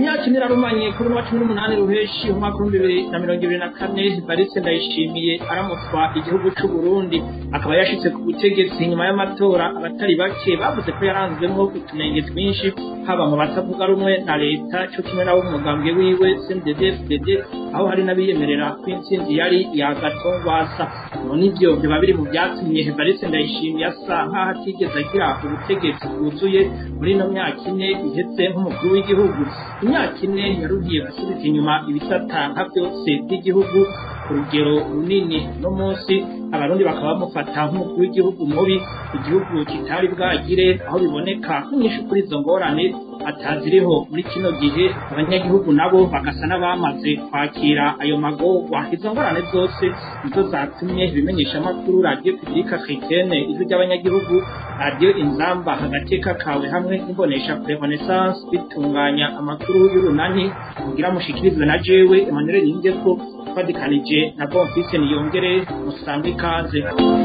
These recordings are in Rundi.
imyaka ine irarumanye kuri uwa cumi n'umunani ruheshi umwaka w'ibihumbi bibiri na mirongo ibiri na kane barise ndayishimiye aramutswa igihugu c'u Burundi akaba yashitse ku butegetsi nyuma y'amatora abatari bake bavuze ko yaranzwemwo utunenge twinshi haba mu batavuga rumwe na leta co kimwe n'abo mu mugambwe wiwe CNDD-FDD aho hari n'abiyemerera ko intsinzi yari iya Gatongwasa none ivyo biba biri mu vyatumye Evariste Ndayishimiye asa nk'aho atigeze agira ubutegetsi bwuzuye muri ino myaka ine iheze nk'umukuru w'igihugu imyaka ine yarugiye gusubiza inyuma ibisata nka byose by'igihugu ku rugero runini no munsi abarundi bakaba bamufata nk'umukuru w'igihugu mubi igihugu kitari bwagire aho biboneka nk'inyinshi kuri izo ngorane ataziriho muri kino gihe abanyagihugu nabo bagasa n'abamaze kwakira ayo magorwa izo ngorane zose nizo zatumye ibimenyesha amakuru radiyo publika africaine ijwi ry'abanyagihugu radiyo inzamba agateka kawe hamwe n'imbonesha kure renaissance bitunganya amakuru y'urunani kugira mushikirizwe na jewe emmanuel ningeko twadikanije na bonfise niyongere musange ikaze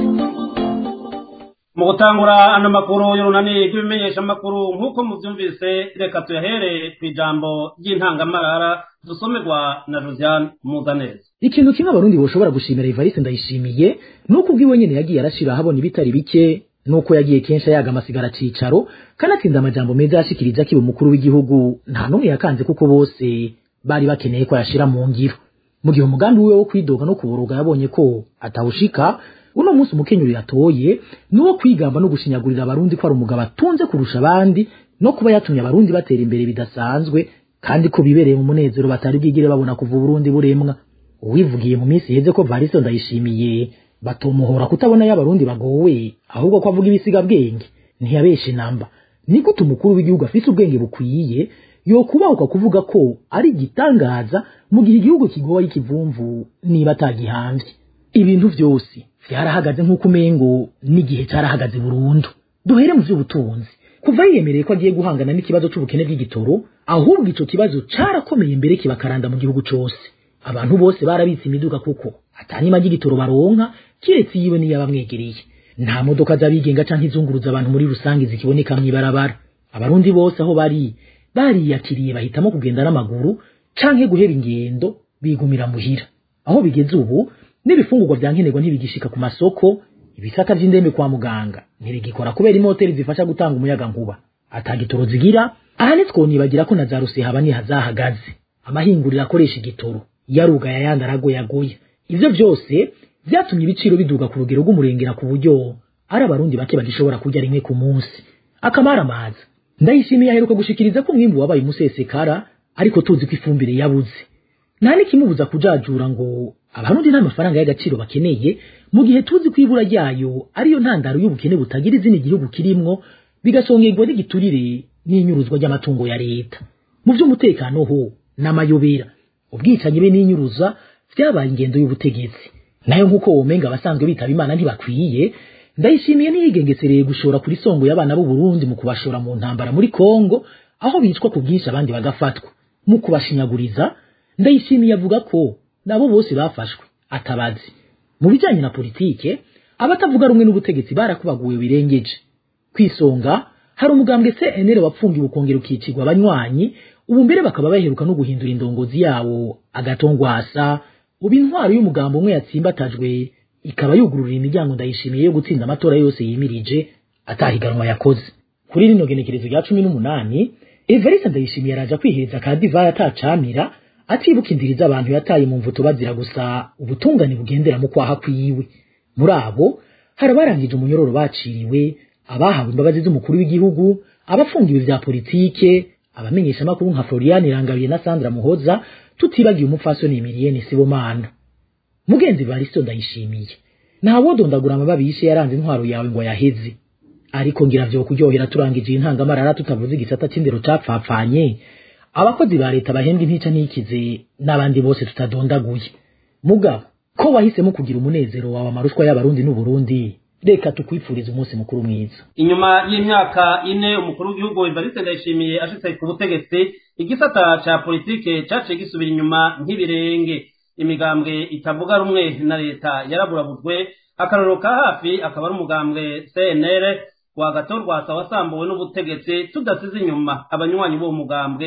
mu gutangura ano makuru y'urunani rw'ibimenyesha amakuru nk'uko muvyumvise reka tuyahere ku ijambo ry'intangamarara dusomerwa na josiane muzaneza ikintu kimwe abarundi boshobora gushimira Evariste Ndayishimiye nuko ubwiwe nyene yagiye arashira ahabona ibitari bike nuko yagiye kenshi ayaga amasigara cicaro kanatsinda amajambo meza yashikirije akiba umukuru w'igihugu nta n'umwe yakanze kuko bose bari bakeneye ko yashira mu ngiro mu gihe umugambi wiwe wo kwidoga no kuboroga yabonye ko atawushika uno munsi umukenyuro yatoye nuwo kwigamba no gushinyagurira abarundi ko ari umugabo atunze kurusha abandi no kuba yatumye abarundi batera imbere bidasanzwe kandi ko bibereye mu munezero batari bwigire babona kuva Burundi buremwa uwivugiye mu minsi heze ko Varisto ndayishimiye batomuhora kutabona y'abarundi bagowe ahubwo ko avuga ibisiga bwenge ntiyabeshe namba ni gute umukuru w'igihugu afise ubwenge bukwiye yokubahuka kuvuga ko ari igitangaza mu gihe igihugu kigowe ari ikivumvu niba atagihamvye ibintu vyose vyarahagaze nk'uko umengo n'igihe carahagaze burundu duhere mu vy'ubutunzi kuva yiyemereye ko agiye guhangana n'ikibazo c'ubukene bw'igitoro ahubwo ico kibazo carakomeye mbere kibakaranda mu gihugu cose abantu bose barabitse imiduga kuko atanyima ry'igitoro baronka kiretse yiwe niyo abamwegereye nta modoka z'abigenga canke izunguruza abantu muri rusange zikiboneka mw'ibarabara abarundi bose aho bari bariyakiriye bahitamo kugenda n'amaguru canke guheba ingendo bigumira muhira aho bigeze ubu n'ibifungurwa vya nkenerwa ntibigishika ku masoko ibisata vy'indembe kwa muganga ntibigikora kubera imoteri zifasha gutanga umuyaga nkuba atagitoro zigira aha ntitwonibagira ko na za rusehaba ntihazahagaze amahinguriro akoresha igitoro yarugaye ayandi aragoyagoya ivyo vyose vyatumye ibiciro biduga ku rugero rw'umurengera ku buryo ari abarundi bake bagishobora kurya rimwe ku munsi akamaramaza ndayishimiye aheruka gushikiriza ko umwimbu wabaye umusesekara ariko tuzi ko ifumbire yabuze nta n'ikimubuza kujajura ngo abarundi nta mafaranga y'agaciro bakeneye mu gihe tuzi ko ibura ryayo ariyo ntandaro y'ubukene butagira izina igihugu kirimwo bigasongerwa n'igiturire n'inyuruzwa ry'amatungo ya leta mu vy'umutekano ho n'amayobera ubwicanyi be n'inyuruza vyabaye ingendo y'ubutegetsi nayo nk'uko womenga abasanzwe bitaba imana ntibakwiye ndayishimiye ntiyigengesereye gushora kuri songo y'abana b'u Burundi mu kubashora mu ntambara muri Kongo aho bicwa ku bwinshi abandi bagafatwa mu kubashinyaguriza ndayishimiye avuga ko nabo bose bafashwe atabazi mu bijanye na politike abatavuga rumwe n'ubutegetsi barakubaguwe birengeje kwisonga hari umugambwe CNL wapfungiwe ukongera ukicirwa abanywanyi ubu mbere bakaba baheruka no guhindura indongozi yawo agatongwasa ubu intwaro y'umugambo umwe yatsimbatajwe ikaba yugururira imiryango ndayishimiye yo gutsinda amatora yose yimirije atahiganwa yakoze kuri rino genekerezo rya cumi n'umunani Evariste ndayishimiye araja kwihereza ka divayi atacamira atibuka indiri z'abantu yataye mu mvuto bazira gusa ubutungane bugendera mu kwaha kwiwe muri abo hari abarangije umunyororo baciriwe abahawe imbabazi z'umukuru w'igihugu abafungiwe vya politike abamenyesha amakuru nka Florian Irangabiye na Sandra Muhoza tutibagiye umupfasoni Emilienne Sibomana mugenzi Varisto ndayishimiye ntawo dondagura amababi yishe yaranze intwaro yawe ngo yaheze ariko ngira vyo kuryohera turangije intangamarara tutavuze igisata c'indero capfapfanye abakozi ba leta bahembwa intica n'ikize n'abandi bose tutadondaguye mugabo ko wahisemo kugira umunezero wawe amarushwa y'abarundi n'uburundi reka tukwifuriza umunsi mukuru mwiza inyuma y'imyaka ine umukuru w'igihugu Evariste Ndayishimiye ashitse ku butegetsi igisata ca politike caciye gisubira inyuma nk'ibirenge imigambwe itavuga rumwe na leta yaraburabujwe akarorero ka hafi akaba ari umugambwe CNL wagatorwasa wasambuwe n'ubutegetsi tudasize inyuma abanywanyi b'uwo mugambwe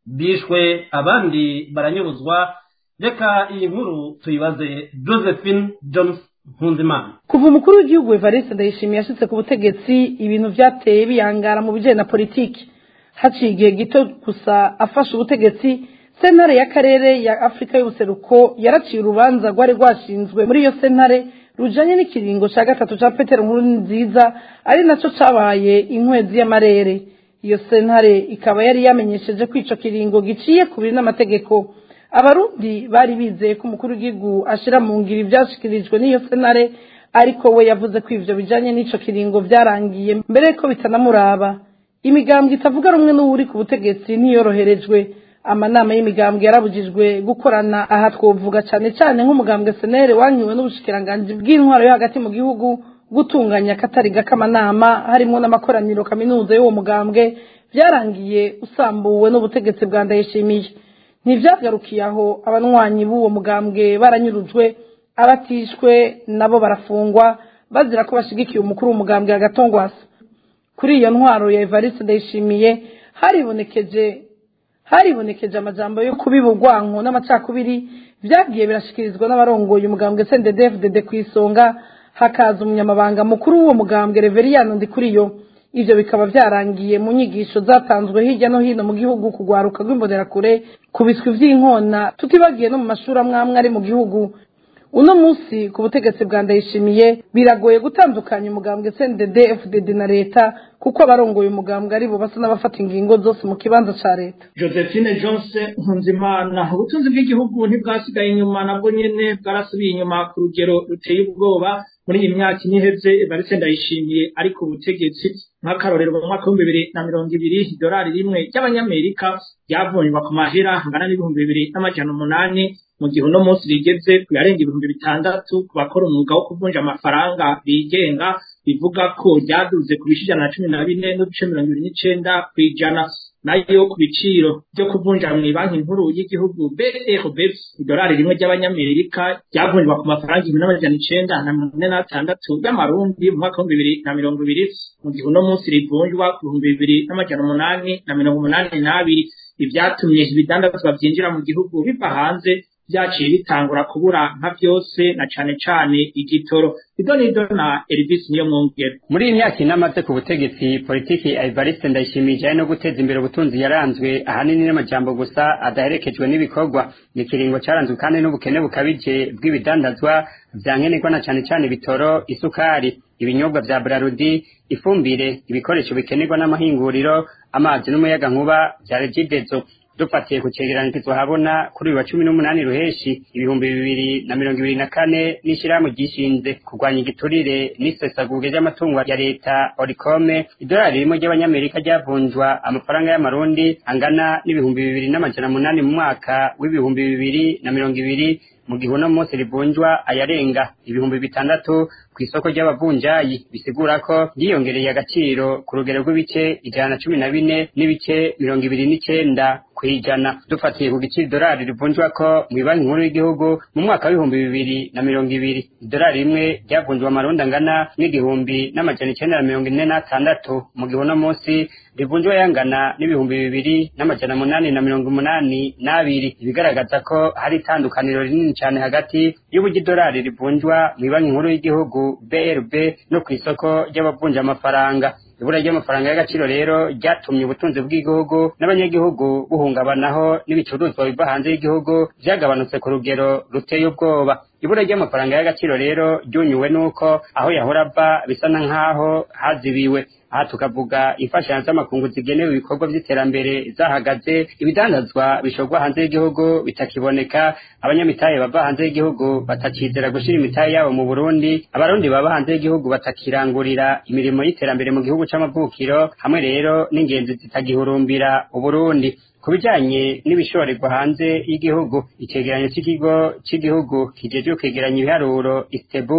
bishwe abandi baranyuruzwa reka iyi nkuru tuyibaze josephine jones nkunzimana kuva umukuru w'igihugu evariste ndayishimiye yashitse ku butegetsi ibintu byateye biyangara mu bijyanye na politiki haciye igihe gito gusa afashe ubutegetsi sentare y'akarere ya afurika y'ubuseruko yaraciye urubanza rwari rwashinzwe muri iyo sentare rujanye n'ikiringo cya gatatu cya petero nkuru nziza ari nacyo cabaye inkwezi y'amarere iyo sentare ikaba yari yamenyesheje ko ico kiringo giciye ku biri n'amategeko abarundi bari bizeye ko umukuru w'igihugu ashira mu ngiro ivyashikirijwe n'iyo sentare ariko we yavuze ko ivyo bijanye n'ico kiringo vyarangiye mbere ko bitanamuraba imigambwe itavuga rumwe n'uwuri ku butegetsi ntiyoroherejwe amanama y'imigambwe yarabujijwe gukorana aha twovuga cyane cyane nk'umugambwe senere wanyuwe n'ubushikiranganji bw'intwaro yo hagati mu gihugu gutunganya akatari k'amanama harimo n'amakoraniro kaminuza y'uwo mugambwe byarangiye usambuwe n'ubutegetsi bwa ndayishimiye ntibyagarukiye aho abanywanyi b'uwo mugambwe baranyurujwe abatishwe nabo barafungwa bazira ko bashigikiye umukuru w'umugambwe agatongwasa kuri iyo ntwaro ya evariste ndayishimiye haribonekeje haribonekeje amajambo yo kubiba urwanko n'amacakubiri byagiye birashikirizwa n'abarongoye umugambwe CNDD-FDD ku isonga hakaza umunyamabanga mukuru w'uwo mugambwe Reveriyano Ndikuriyo ivyo bikaba vyarangiye mu nyigisho zatanzwe hirya no hino mu gihugu kugwaruka rw'imbonerakure ku biswi vy'inkona tutibagiye no mu mashuri amwamwe ari mu gihugu uno munsi ku butegetsi bwa ndayishimiye biragoye gutandukanya umugambwe CNDD FDD na leta kuko abarongoye umugambwe ari bo basa n'abafata ingingo zose mu kibanza ca leta josephine jonse nkunzimana ubutunzi bw'igihugu ntibwasigaye inyuma nabwo nyene bwarasubiye inyuma ku rugero ruteye ubwoba muri iyi myaka ine iheze barise ndayishimiye ariko ubutegetsi nk'akarorero mu mwaka w'ibihumbi bibiri na mirongo ibiri idolari rimwe ry'abanyamerika ryavunjwa ku mahera angana n'ibihumbi bibiri n'amajana umunani mu gihe uno munsi rigeze ku yarenga ibihumbi bitandatu ku bakora umwuga wo kuvunja amafaranga bigenga bivuga ko ryaduze ku bice ijana na cumi na bine n'uduce mirongo ibiri n'icenda ku ijana nayo ku biciro byo kuvunja mu banki nkuru y'igihugu BRB idolari rimwe ry'abanyamerika ryavunjwa ku mafaranga ibihumbi n'amajana icenda na mirongo ine n'atandatu y'amarundi mu mwaka w'ibihumbi bibiri na mirongo ibiri mu gihe uno munsi rivunjwa ku bihumbi bibiri n'amajana umunani na mirongo umunani n'abiri ibyatumye ibidandazwa byinjira mu gihugu biva hanze byaciye bitangura kubura nka byose na cane cane igitoro ido nido na Elvis niyo mwongera muri iyi myaka inamaze ku butegetsi politiki ya Evariste Ndayishimiye no guteza imbere ubutunzi yaranzwe ahanini n'amajambo gusa adaherekejwe n'ibikorwa ni kiringo caranzwe kandi n'ubukene bukabije bw'ibidandazwa vyankenerwa na cane cane bitoro isukari ibinyobwa vya Brarudi ifumbire ibikoresho bikenerwa n'amahinguriro amazi n'umuyaga nkuba vya Regidezo dufatiye ku cegeranyo habona kuri uyu wa cumi n'umunani ruheshi ibihumbi bibiri na mirongo ibiri na kane n'ishirahamwe ryishinze kurwanya igiturire n'isesagurwa ry'amatungo ya leta orikome idolari rimwe ry'abanyamerika ryavunjwa amafaranga y'amarundi angana n'ibihumbi bibiri n'amajana munani mu mwaka w'ibihumbi bibiri na mirongo ibiri mu gihe uno munsi rivunjwa ayarenga ibihumbi bitandatu ku isoko ry'abavunjayi bisigura ko ryiyongereye agaciro ku rugero rw'ibice ijana na cumi na bine n'ibice mirongo ibiri n'icenda kwijana dufatiye ku giciro idolari rivunjwa ko mu banki nkuru y'igihugu mu mwaka w'ibihumbi bibiri na mirongo ibiri idolari rimwe ryavunjwa amarundi angana n'igihumbi n'amajana icenda na mirongo ine n'atandatu mu gihe uno munsi rivunjwa yangana n'ibihumbi bibiri n'amajana munani na mirongo umunani n'abiri ibigaragaza ko hari itandukaniro rinini cane hagati y'uburyo idolari rivunjwa mu banki nkuru y'igihugu BRB no ku isoko ry'abavunja amafaranga ibura ry'amafaranga y'agaciro rero ryatumye ubutunzi bw'igihugu n'abanyagihugu buhungabanaho n'ibicuruzwa biva hanze y'igihugu vyagabanutse ku rugero ruteye ubwoba ibura ry'amafaranga y'agaciro rero ryunyuwe n'uko aho yahora ava bisa na nk'aho hazibiwe aha tukavuga imfashanyo z'amakungu zigenewe ibikorwa by'iterambere zahagaze ibidandazwa bishorwa hanze y'igihugu bitakiboneka abanyamitahe bava hanze y'igihugu batakizera gushira imitahe yabo mu burundi abarundi baba hanze y'igihugu batakirangurira imirimo y'iterambere mu gihugu c'amavukiro hamwe rero n'ingenzi zitagihurumbira uburundi ku bijanye n'ibishorerwa hanze y'igihugu icegeranyo c'ikigo c'igihugu kijejwe kwegeranya ibiharuro istebu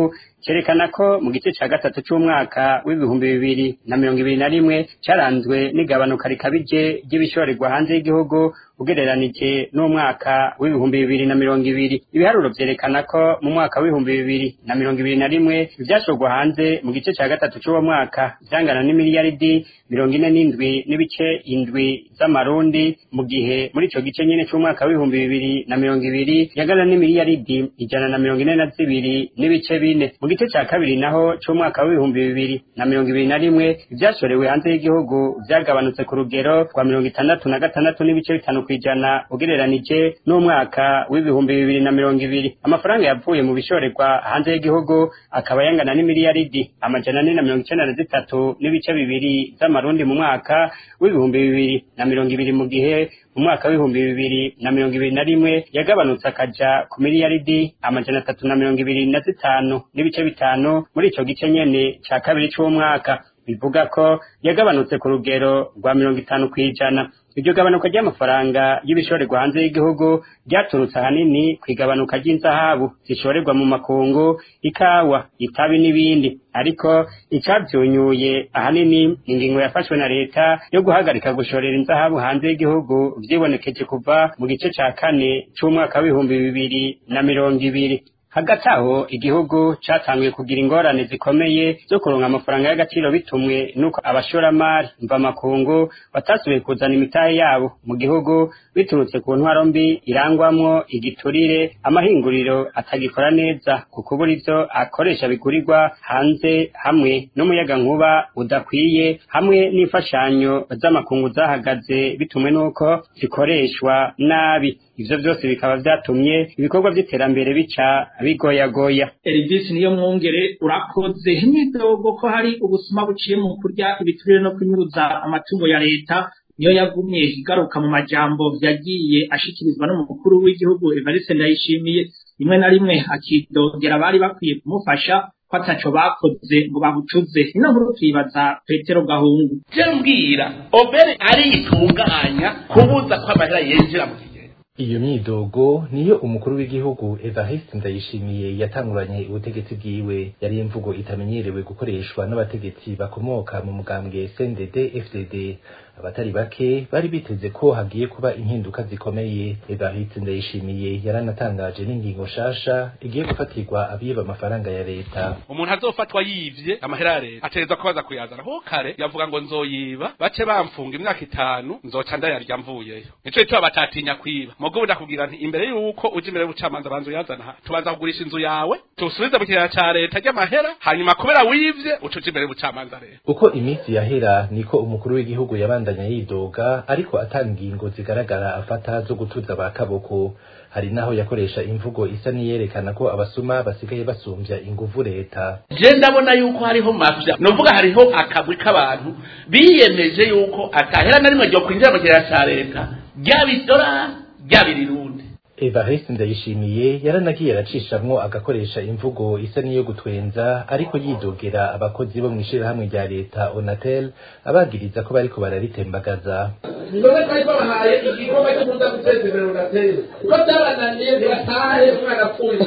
cerekana ko mu gice ca gatatu c'umwaka w'ibihumbi bibiri na mirongo ibiri na rimwe caranzwe n'igabanuka rikabije ry'ibishorerwa hanze y'igihugu ugereranije n'umwaka w'ibihumbi bibiri na mirongo ibiri ibiharuro vyerekana ko mu mwaka w'ibihumbi bibiri na mirongo ibiri na rimwe ivyashorwa hanze mu gice ca gatatu c'uwo mwaka vyangana n'imiliyaridi mirongo ine n'indwi n'ibice indwi z'amarundi mu gihe muri ico gice nyene c'umwaka w'ibihumbi bibiri na mirongo ibiri yangana n'imiliyaridi ijana na mirongo ine na zibiri n'ibice bine mu gice ca kabiri naho c'umwaka w'ibihumbi bibiri na mirongo ibiri na rimwe ivyashorewe hanze y'igihugu vyagabanutse ku rugero rwa mirongo itandatu na gatandatu n'ibice bitanu kw'ijana ugereranije n'umwaka w'ibihumbi bibiri na mirongo ibiri amafaranga yavuye mu bishorerwa hanze y'igihugu akaba yangana n'imiliyaridi amajana ane na mirongo icenda na zitatu n'ibice bibiri z'amarundi mu mwaka w'ibihumbi bibiri na mirongo ibiri mu gihe mu mwaka w'ibihumbi bibiri na mirongo ibiri na rimwe yagabanutse akaja ku miliyaridi amajana atatu na mirongo ibiri na zitanu n'ibice bitanu muri ico gice nyene ca kabiri c'uwo mwaka bivuga ko yagabanutse ku rugero rwa mirongo itanu kw'ijana iryo gabanuka ry'amafaranga y'ibishorerwa hanze y'igihugu ryaturutse ahanini ku igabanuka ry'inzahabu zishorerwa mu makungu ikawa itabi n'ibindi ariko icavyunyuye ahanini ingingo yafashwe na leta yo guhagarika gushorera inzahabu hanze y'igihugu vyibonekeje kuva mu gice ca kane c'umwaka w'ibihumbi bibiri na mirongo ibiri hagati aho igihugu catanguye kugira ingorane zikomeye zo kuronka amafaranga y'agaciro bitumwe n'uko abashoramari mvamakungu batasubiye kuzana imitahe yabo mu gihugu biturutse ku ntwaro mbi irangwamwo igiturire amahinguriro atagikora neza ku kubura ivyo akoresha bigurirwa hanze hamwe n'umuyagankuba udakwiye hamwe n'imfashanyo z'amakungu zahagaze bitumwe n'uko zikoreshwa nabi ivyo vyose bikaba vyatumye ibikorwa vy'iterambere bica bigoyagoya Elvis niyo mwongere urakoze imyidogo ko hari ubusuma buciye mu kurya ibiturire no kunyuruza amatungo ya leta niyo yagumye igaruka mu majambo yagiye ashikirizwa n'umukuru w'igihugu Evariste Ndayishimiye rimwe na rimwe akidogera abari bakwiye kumufasha ko ataco bakoze ngo babucuze ino nkuru tuyibaza Petero Gahungu je mbwira obere ariyitunganya kubuza ko amahera yinjira mu kigega iyo myidogo niyo umukuru w'igihugu Evariste Ndayishimiye yatanguranye ubutegetsi bwiwe yari imvugo itamenyerewe gukoreshwa n'abategetsi bakomoka mu mugambwe CNDD FDD abatari bake bari biteze ko hagiye kuba impinduka zikomeye Evariste Ndayishimiye yaranatangaje n'ingingo shasha igiye gufatirwa abiba amafaranga ya leta umuntu azofatwa yivye amahera ya leta ategerezwa kubaza kuyazana ho kare yavuga ngo nzoyiba bace bamfunga imyaka itanu nzoca ndayarya mvuyeyo nico gituma batatinya kwiba mugo ndakubwira nti imbere yuko uje imbere y'ubucamanza banza uyazana ha tubanza kugurisha inzu yawe tusubize mu kigega ca leta ry'amahera hanyuma kubera wivye uca uje imbere y'ubucamanza rero uko iminsi yahera niko umukuru w'igihugu yabandanya yidoga ariko atanga ingingo zigaragara afata zo gutuza ba kaboko hari naho yakoresha imvugo isa niyerekana ko abasuma basigaye basumbya inguvu leta je ndabona yuko hariho mafya novuga hariho akagwi k'abantu biyemeje yuko atahera na rimwe ryo kwinjira mu kigega ca leta ryaba idolari ryaba irirundi Evariste Ndayishimiye yaranagiye aracishamwo agakoresha imvugo isa niyo gutwenza ariko yidogera abakozi bo mw'ishirahamwe rya leta Onatel abagiriza ko bariko bararitembagaza none twari twabahaye igikorwa cyo kuza guteza imbere Onatel ko byabananiye ntibatahe umwana apfuye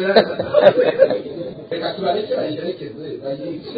reka tubareke bayiherekeze bayice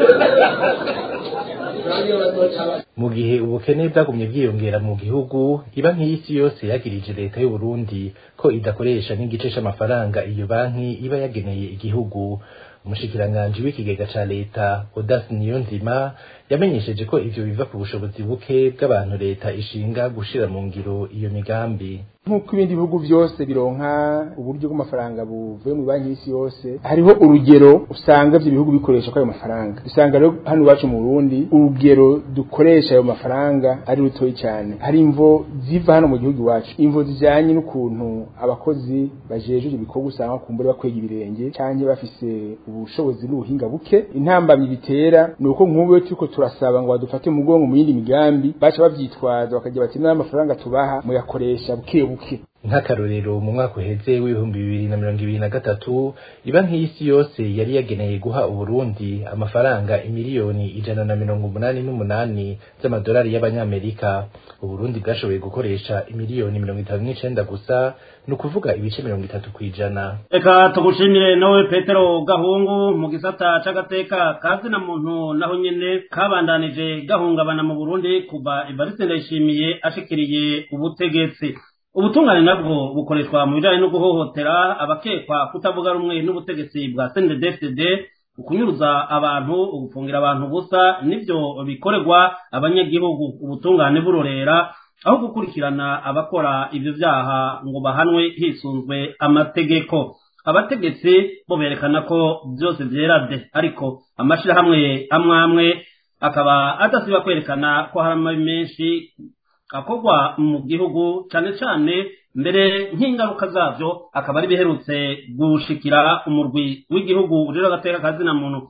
mu gihe ubukene bwagumye bwiyongera mu gihugu iba nk'iyisi yose yagirije leta y'u Burundi ko idakoresha n'igice c'amafaranga iyo banki iba yageneye igihugu umushikiranganji w'ikigega ca leta Odas Niyonzima yamenyesheje ko ivyo biva ku bushobozi buke bw'abantu leta ishinga gushira mu ngiro iyo migambi nk'uko ibindi bihugu byose bironka uburyo bw'amafaranga buvuye mu banki y'isi yose hariho urugero usanga ivyo bihugu bikoresha ko ayo mafaranga usanga rero hano iwacu mu Burundi urugero dukoresha ayo mafaranga ari rutoyi cyane hari imvo ziva hano mu gihugu iwacu imvo zijanye n'ukuntu abakozi bajejwe ibikorwa usanga kumbure bakwega ibirenge canke bafise ubushobozi n'ubuhinga buke intambamyi bitera ni uko nk'ubu turiko turasaba ngo badufate umugongo mu yindi migambi baca bavyitwaza bakagira bati n'amafaranga tubaha muyakoresha buke buke nk'akarorero mu mwaka uheze w'ibihumbi bibiri na mirongo ibiri na gatatu ibanki y'isi yose yari yageneye guha uburundi amafaranga imiliyoni ijana na mirongo umunani n'umunani z'amadolari y'abanyamerika uburundi bwashoboye gukoresha imiliyoni mirongo itanu n'icenda gusa ni ukuvuga ibice mirongo itatu kw'ijana reka tugushimire nawe petero gahungu mu gisata c'agateka kazina muntu naho nyene kabandanije gahungabana mu burundi kuva evariste ndayishimiye ashikiriye ubutegetsi ubutungane nabwo bukoreshwa mu bijanye no guhohotera abakekwa kutavuga rumwe n'ubutegetsi bwa CNDD-FDD ukunyuruza abantu ugufungira abantu ubusa nivyo bikorerwa abanyagihugu ubutungane burorera aho gukurikirana abakora ivyo vyaha ngo bahanwe hisunzwe amategeko abategetsi bo berekana ko byose vyera de ariko amashirahamwe amwe amwe akaba adasiba kwerekana ko hari amabi menshi akorwa mu gihugu cane cane mbere nk'ingaruka zavyo akaba ari biherutse gushikira umurwi w'igihugu rero agateka kazina muntu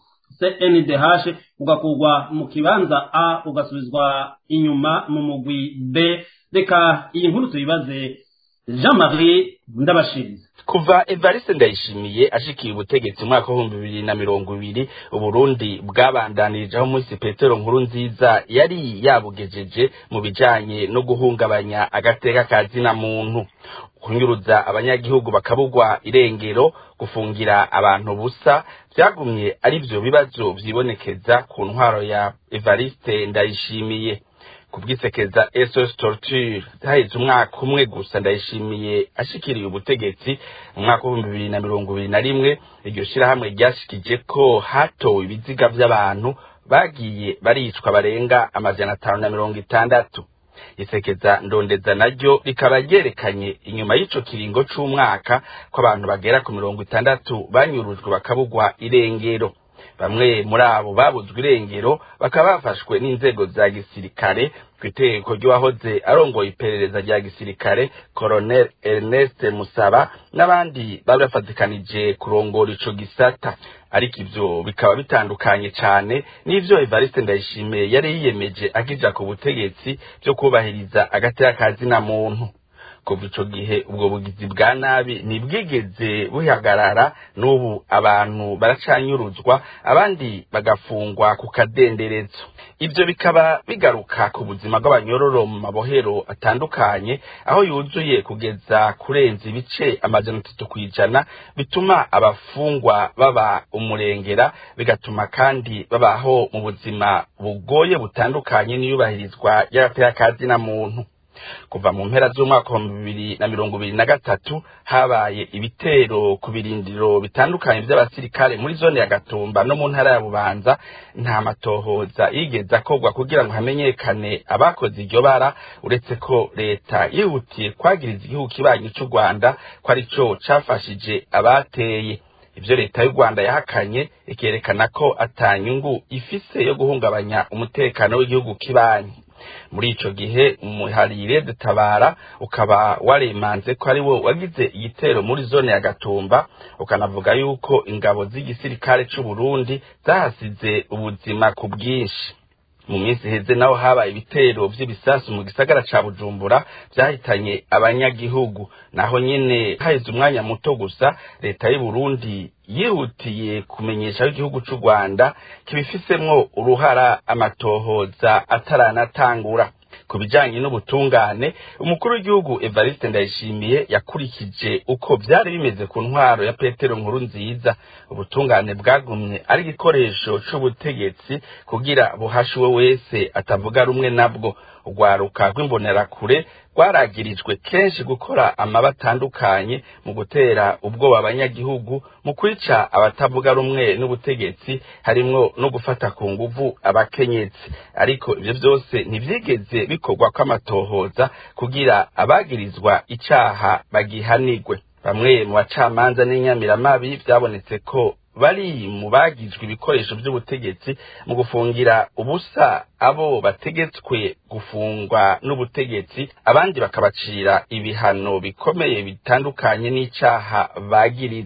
CNDH ugakurwa mu kibanza A ugasubizwa inyuma mu mugwi B reka iyi nkuru tuyibaze Jean-Marie Ndabashiriza kuva Evariste Ndayishimiye ashikiye ubutegetsi umwaka w'ibihumbi bibiri na mirongo ibiri Uburundi bwabandanirije aho munsi Petero nkuru nziza yari yabugejeje mu bijanye no guhungabanya agateka ka zina muntu kunyuruza abanyagihugu bakabugwa irengero gufungira abantu busa vyagumye ari vyo bibazo vyibonekeza ku ntwaro ya Evariste Ndayishimiye kubwisekeza SOS Torture haheze umwaka umwe gusa ndayishimiye ashikiriye ubutegetsi mu mwaka w'ibihumbi bibiri na mirongo ibiri na rimwe iryo shirahamwe ryashikije ko hatowe ibiziga vy'abantu bagiye baricwa barenga amajana atanu na mirongo itandatu isekeza ndondeza naryo rikaba ryerekanye inyuma y'ico kiringo c'umwaka ko abantu bagera ku mirongo itandatu banyurujwe bakabugwa irengero bamwe muri abo babuzwe irengero bakaba bafashwe n'inzego za gisirikare ku itegeko ry'uwahoze arongoye iperereza rya gisirikare colonel ernest musaba n'abandi bari bafatikanije kurongora ico gisata ariko ivyo bikaba bitandukanye cane n'ivyo evariste ndayishimiye yari yiyemeje akija ku butegetsi vyo kubahiriza agateka ka zina muntu kuva ico gihe ubwo bugizi bwa nabi ntibwigeze buhagarara n'ubu abantu baracanyuruzwa abandi bagafungwa ku kadenderezo ivyo bikaba bigaruka ku buzima bw'abanyororo mu mabohero atandukanye aho yuzuye kugeza kurenza ibice amajana atatu kw'ijana bituma abafungwa baba umurengera bigatuma kandi babaho mu buzima bugoye butandukanye n'iyubahirizwa ry'agateka ka zina muntu kuva mu mpera z'umwaka wa bibiri na mirongo ibiri na gatatu habaye ibitero ku birindiro bitandukanye by'abasirikare muri zone ya gatumba no mu ntara ya bubanza nta matohoza yigeze akorwa kugira ngo hamenyekane abakoze iryo bara uretse ko leta yihutiye kwagiriza igihugu kibanyi cy'u rwanda ko ari cyo cafashije abateye ibyo leta y'u rwanda yahakanye ikerekana ko atanyungu ifise yo guhungabanya umutekano w'igihugu kibanyi muri ico gihe umuharire dutabara ukaba waremanze ko ari wo wagize igitero muri zone ya gatumba ukanavuga yuko ingabo z'igisirikare c'u Burundi zahasize ubuzima ku bwinshi mu minsi heze naho habaye ibitero vy'ibisasu mu gisagara ca bujumbura vyahitanye abanyagihugu naho nyene haheze umwanya muto gusa leta y'u Burundi yihutiye kumenyesha igihugu c'u Rwanda kibifisemwo uruhara amatohoza ataranatangura ku bijanye n'ubutungane umukuru w'igihugu Evariste Ndayishimiye yakurikije uko vyari bimeze ku ntwaro ya Petero nkuru nziza ubutungane bwagumye ari igikoresho c'ubutegetsi kugira buhashiwe wese atavuga rumwe nabwo urwaruka rw'imbonerakure rwaragirijwe kenshi gukora amaba atandukanye mu gutera ubwoba abanyagihugu mu kwica abatavuga rumwe n'ubutegetsi harimwo no gufata ku nguvu abakenyezi ariko ivyo vyose ntivyigeze bikorwa kw'amatohoza kugira abagirizwa icaha bagihanigwe bamwe mu bacamanza n'inyamiramabi vyabonetse ko bari mu bagizwe ibikoresho by'ubutegetsi mu gufungira ubusa abo bategetswe gufungwa n'ubutegetsi abandi bakabacira ibihano bikomeye bitandukanye n'icaha bagirizwa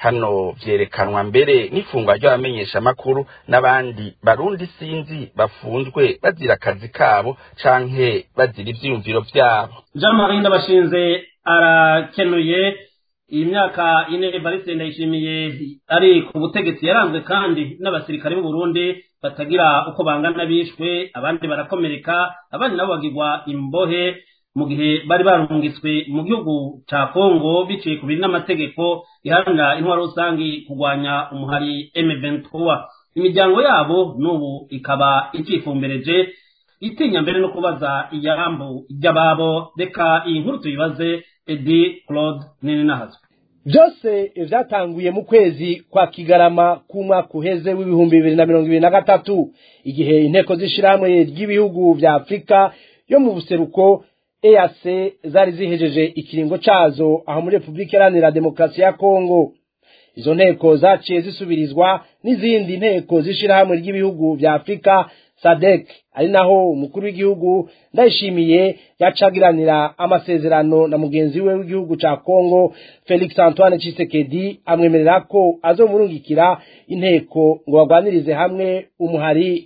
hano vyerekanwa mbere n'ifungwa ry'abamenyeshamakuru n'abandi barundi sinzi bafunzwe bazira akazi kabo canke bazira ivyiyumviro vyabo jean marie ndabashinze arakenuye iyi myaka ine evariste ndayishimiye ari ku butegetsi yaranzwe kandi n'abasirikare b'u Burundi batagira uko bangana bishwe abandi barakomereka abandi nabo bagirwa imbohe mu gihe bari barungitswe mu gihugu ca Kongo biciye ku biri n'amategeko iharanira intwaro rusangi kurwanya umuhari M23 imiryango yabo n'ubu ikaba icifumbereje itinya mbere no kubaza iyambu ry'ababo reka iyi nkuru tuyibaze Edi Claude Nininahazo byose vyatanguye mu kwezi kwa kigarama k'umwaka uheze w'ibihumbi bibiri na mirongo ibiri na gatatu igihe inteko z'ishirahamwe ry'ibihugu vya afurika yo mu buseruko EAC zari zihejeje ikiringo cazo aho muri Republika Iharanira Demokarasi ya Kongo izo nteko zaciye zisubirizwa n'izindi nteko z'ishirahamwe ry'ibihugu vya Afurika SADC ari naho umukuru w'igihugu ndayishimiye yacagiranira amasezerano na mugenzi we w'igihugu ca Kongo Felix Antoine Tshisekedi amwemerera ko azomurungikira inteko ngo bagwanirize hamwe umuhari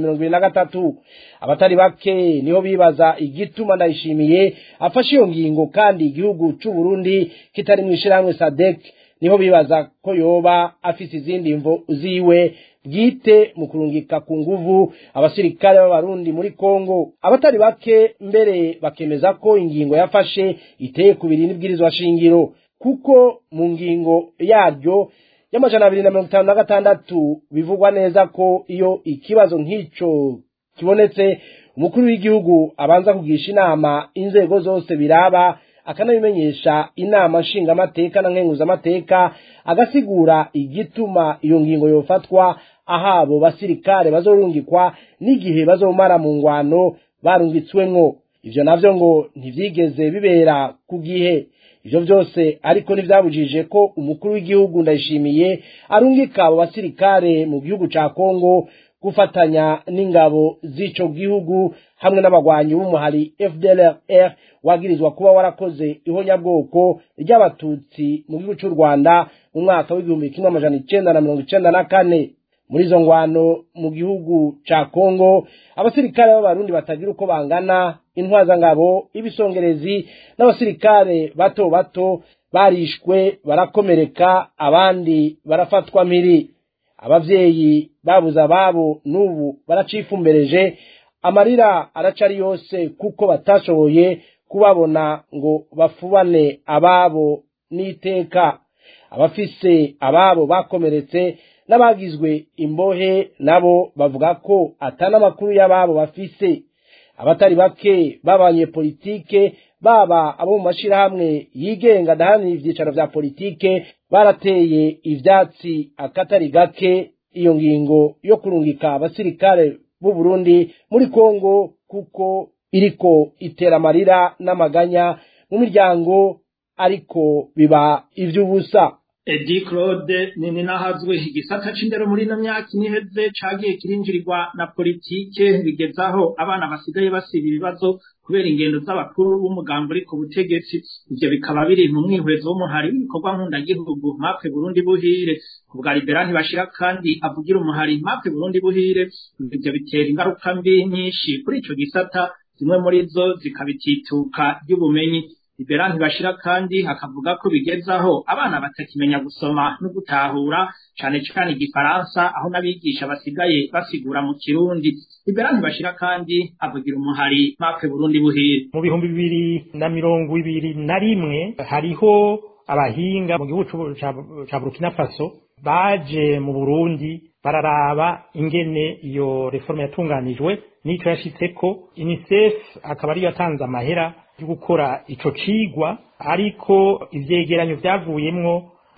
M23 abatari bake niho bibaza igituma ndayishimiye afashe iyo ngingo kandi igihugu c'u Burundi kitari mu ishirahamwe SADC niho bibaza ko yoba afise izindi mvo ziwe bwite mu kurungika ku nguvu abasirikare b'abarundi muri Kongo abatari bake mbere bakemeza ko ingingo yafashe iteye ku biri n'ibwirizwa shingiro kuko mu ngingo yaryo y'amajana abiri na mirongo itanu na gatandatu bivugwa neza ko iyo ikibazo nk'ico kibonetse umukuru w'igihugu abanza kugisha inama inzego zose biraba akanabimenyesha inama nshingamateka na nkenguzamateka agasigura igituma iyo ngingo yofatwa ahabo basirikare bazorungikwa n'igihe bazomara mu ngwano barungitswemwo ivyo navyo ngo ntivyigeze bibera ku gihe ivyo vyose ariko ntivyabujije ko umukuru w'igihugu ndayishimiye arungika abo basirikare mu gihugu ca Kongo gufatanya n'ingabo z'ico gihugu hamwe n'abagwanyi b'umuhari FDLR wagirizwa kuba warakoze ihonyabwoko ry'abatutsi mu gihugu cy'u Rwanda mu mwaka w'igihumbi kimwe amajana icenda na mirongo icenda na kane muri izo ngwano mu gihugu ca Kongo abasirikare b'abarundi batagira uko bangana intwazangabo ibisongerezi n'abasirikare bato bato barishwe barakomereka abandi barafatwa mpiri abavyeyi babuze ababo n'ubu baracifumbereje amarira aracari yose kuko batashoboye kubabona ngo bafubane ababo n'iteka abafise ababo bakomeretse n'abagizwe imbohe nabo bavuga ko atana amakuru y'ababo bafise abatari bake b'abanyepolitike baba abo mu mashirahamwe yigenga adahanira ivyicaro vya politike barateye ivyatsi akatari gake iyo ngingo yo kurungika abasirikare b'u Burundi muri Kongo kuko iriko itera amarira n'amaganya mu miryango ariko biba ivy'ubusa Edi Claude nini nahazwe igisata c'indero muri ino myaka iniheze cagiye kirinjirirwa na politike bigezaho abana basigaye basiba ibibazo kubera ingendo z'abakuru b'umugambo uri ku butegetsi ivyo bikaba biri mu mwihwezo w'umuhari w'ibikorwa nkundagihugu mapfe Burundi buhire kubwa Libera ntibashira kandi avugira umuhari mapfe Burundi buhire ivyo bitera ingaruka mbi nyinshi kuri ico gisata zimwe muri zo zikabitituka ry'ubumenyi Libera ntibashira kandi akavuga ko bigezaho abana batakimenya gusoma no gutahura cane cane igifaransa aho n'abigisha basigaye basigura mu kirundi Libera ntibashira kandi avugira umuhari mapfe Burundi buhire mu bihumbi bibiri na mirongo ibiri na rimwe hariho abahinga mu gihugu ca Burkina Faso baje mu Burundi bararaba ingene iyo reforme yatunganijwe n'ico yashitseko UNICEF akaba ariyo yatanze amahera yo gukora ico cigwa ariko ivyegeranyo vyavuyemwo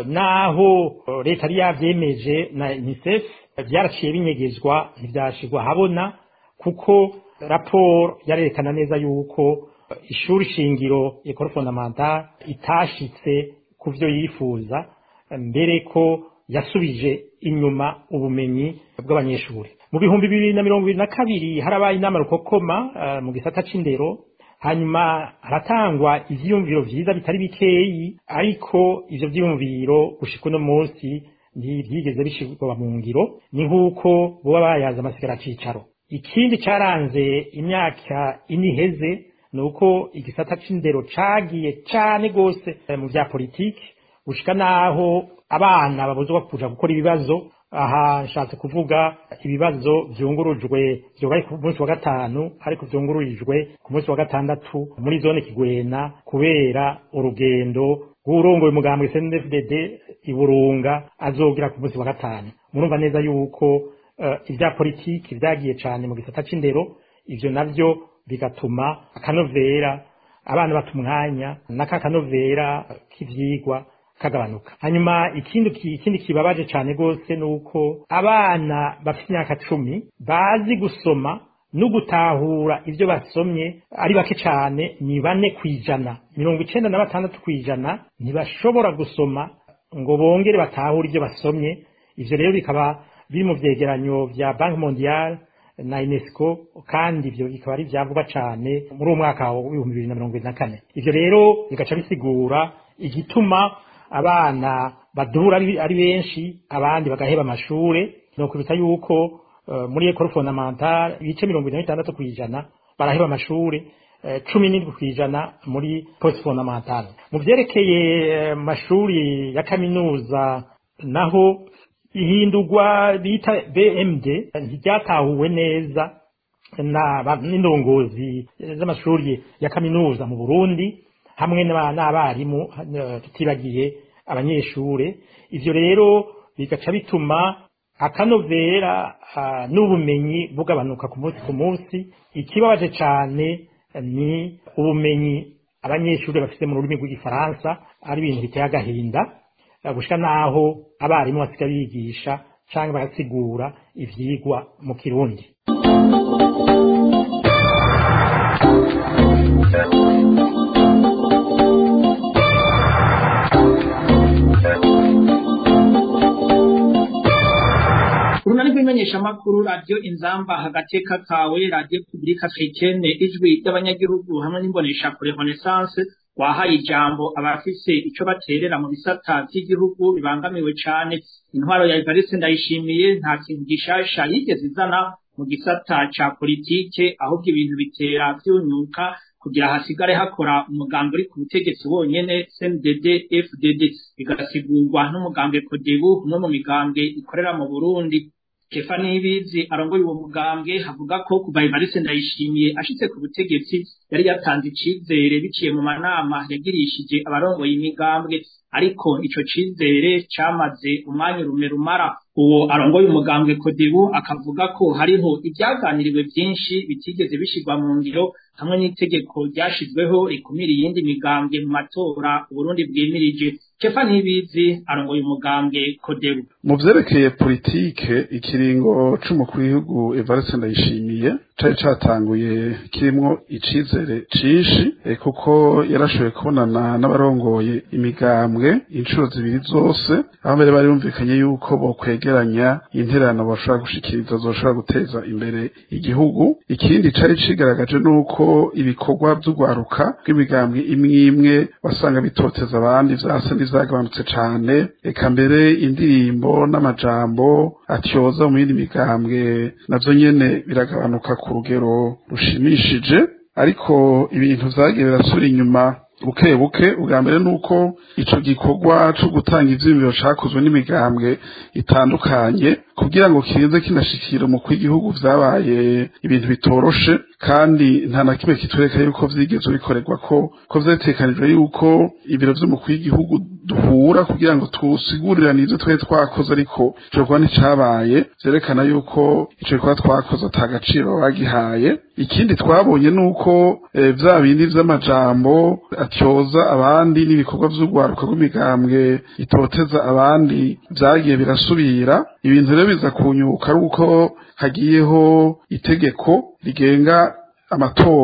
naho leta yari yavyemeje na UNICEF vyaraciye binyegezwa ntivyashirwa habona kuko raporo yarerekana neza yuko ishuri shingiro ekoro fondamentale itashitse ku vyo yifuza mbere ko yasubije inyuma ubumenyi bw'abanyeshuri mu bihumbi bibiri na mirongo ibiri na kabiri harabaye inama rukokoma uh, mu gisata c'indero hanyuma haratangwa ivyiyumviro vyiza bitari bikeyi ariko ivyo vyiyumviro gushika uno munsi ntibyigeze bishirwa mu ngiro ni nk'uko boba bayaza amasigara cicaro ikindi caranze imyaka ine iheze ni uko igisata c'indero cagiye cane gose mu vya politiki gushika naho abana babuzwa kuja gukora ibibazo aha nshatse kuvuga ibibazo vyungurujwe vyobaye ku munsi wa gatanu ariko vyungururijwe ku munsi wa gatandatu muri zone kigwena kubera urugendo rw'urongoye umugambwe CNDD-FDD iburunga azogira ku munsi wa gatanu murumva neza yuko uh, ivya politiki vyagiye cane mu gisata c'indero ivyo navyo bigatuma akanovera abana bata umwanya n'akakanovera k'ivyigwa kagabanuka hanyuma ikindi ikindi kibabaje cyane gose nuko abana bafite imyaka cumi bazi gusoma no gutahura ibyo basomye ari bake cyane ni bane kwijana mirongo icenda na batandatu kwijana ntibashobora gusoma ngo bongere batahure ibyo basomye ivyo rero bikaba biri mu vyegeranyo vya banki mondiale na UNESCO kandi ivyo bikaba ari vyavuga cane muri uwo mwaka w'ibihumbi bibiri na mirongo ibiri na kane ivyo rero bigaca bisigura igituma abana badura ari benshi abandi bagaheba amashure no kubita yuko uh, muri école fondamentale ibice mirongo ine na bitandatu kwijana baraheba amashure cumi uh, n'indwi kwijana muri post fondamentale mu vyerekeye amashuri uh, ya kaminuza naho ihindurwa bita BMD ntiryatahuwe neza n'indongozi z'amashuri ya kaminuza mu Burundi hamwe n'abarimu tutibagiye abanyeshure ivyo rero bigaca bituma akanovera n'ubumenyi bugabanuka ku munsi ku munsi ikibabaje cane ni ubumenyi abanyeshure bafite mu rurimi rw'igifaransa ari ibintu biteye agahinda gushika naho abarimu basiga bigisha canke bagasigura ivyigwa mu kirundi urunani rw'imenyeshamakuru radiyo inzamba hagateka kawe radiyo publika africaine ijwi ry'abanyagihugu hamwe n'imboneshakure renaissance wahaye ijambo abafise ico baterera mu bisata vy'igihugu bibangamiwe cane intwaro ya Evariste ndayishimiye nta kintu gishasha yigeze izana mu gisata ca politike ahubwo ibintu bitera vyunyuka kugira hasigare hakora umugambi uri ku butegetsi wonyene CNDD FDD bigasigurwa n'umugambwe Kodebu umwe mu migambwe ikorera mu Burundi Kefa Nibizi arongoye uwo mugambwe havuga ko kuva Evariste ndayishimiye ashitse ku butegetsi yari yatanze icizere biciye mu manama yagirishije abarongoye imigambwe ariko ico cizere camaze umwanya urume rumara uwo arongoye umugambwe Kodebu akavuga ko hariho ibyaganiriwe byinshi bitigeze bishirwa mu ngiro hamwe n'itegeko ryashizweho rikumira iyindi migambwe mu matora Burundi bwimirije Kefa Nibizi arongoye umugambwe Kodebu mu vyerekeye politike ikiringo c'umukuru w'igihugu Evariste Ndayishimiye cari catanguye kirimwo icizere cinshi e, kuko yarashoboye kubonana n'abarongoye imigambwe inshuro zibiri zose aho mbere bari bumvikanye yuko bokwegeranya interano bashobora gushikiriza zoshobora guteza imbere igihugu ikindi cari cigaragaje nuko ibikorwa vy'ugwaruka bw'imigambwe imwe imwe wasanga bitoteza abandi vyasa n'izagabanutse cane eka mbere indirimbo n'amajambo atyoza mu yindi migambwe navyo nyene biragabanuka ku rugero rushimishije ariko ibintu vyagiye birasubira inyuma buke buke ubwa mbere nuko ico gikorwa co gutanga ivyiyumviro cakozwe n'imigambwe itandukanye kugira ngo kize kinashikira umukuru w'igihugu vyabaye ibintu bitoroshe kandi nta na kimwe kitwereka yuko vyigeze bikorerwa ko ko vyatekanijwe yuko ibiro vy'umukuru w'igihugu duhura kugira ngo tusiguriranire ivyo twari twakoze ariko ico gikorwa nticabaye vyerekana yuko ico gikorwa twakoze ata gaciro bagihaye ikindi twabonye nuko e, vya bindi vy'amajambo atyoza abandi n'ibikorwa vy'urwaruka rw'imigambwe itoteza abandi vyagiye birasubira ibintu rero biza kunyuka ari uko hagiyeho itegeko rigenga amatora